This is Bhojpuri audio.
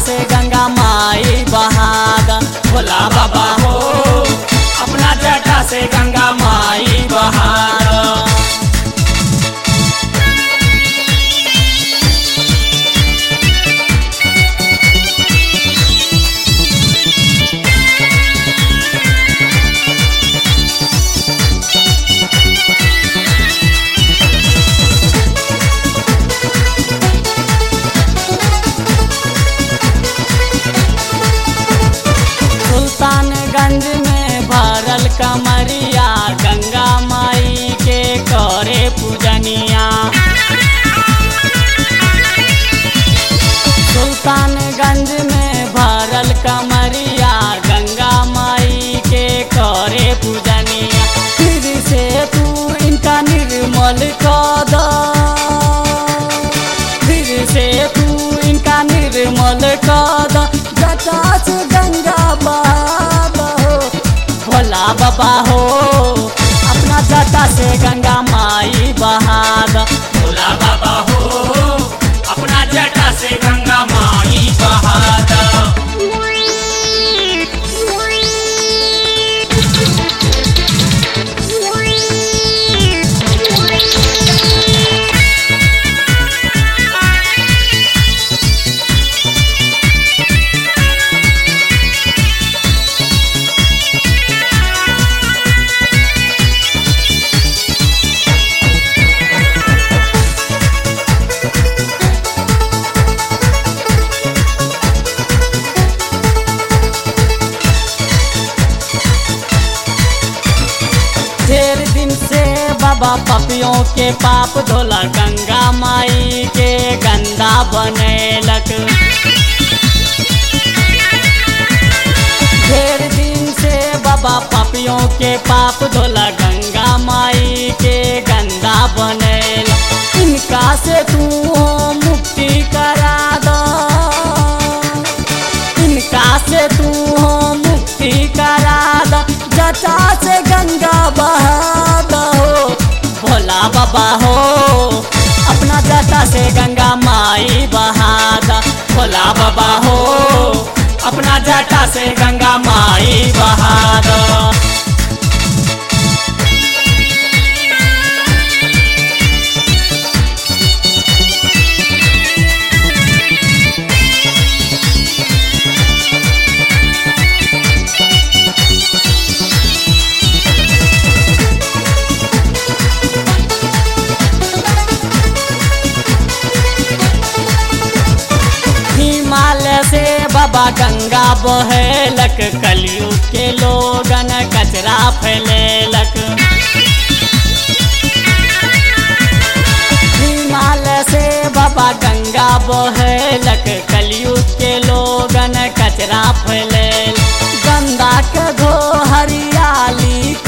से गंगा माई बहागा भोला बाबा हो अपना जटा से गंगा माई बहागा सुल्तानगंज में भरल कमरिया गंगा माई के करे पूजनिया सुल्तानगंज में भरल कमरिया गंगा माई के करे पूजनिया फिर से तू इनका निर्मल कर दो फिर से तू इनका निर्मल कर दो जटा से गंगा बहा हो भोला बाबा हो अपना जटा से गंगा माई बहा दो भोला बाबा हो अपना जटा से गंगा माई बहा दो ढेर दिन से बाबा पपियों के पाप धोला गंगा माई के गंदा बनेलक ढेर दिन से बाबा पपियों के पाप धोला गंगा माई के गंदा बनेलक इनका से तू मुक्ति करा दो इनका से तू मुक्ति करा दो जटा से गंगा बहा दो भोला बाबा हो अपना जटा से गंगा माई बहा दो भोला बाबा हो अपना जटा से गंगा माई बहा दो हिमालय से बाबा गंगा बहेलक कलयुग के लोगन कचरा फैलेलक हिमालय से बाबा गंगा बहेलक कलयुग के लोगन कचरा फैलेल गंगा के धो हरियाली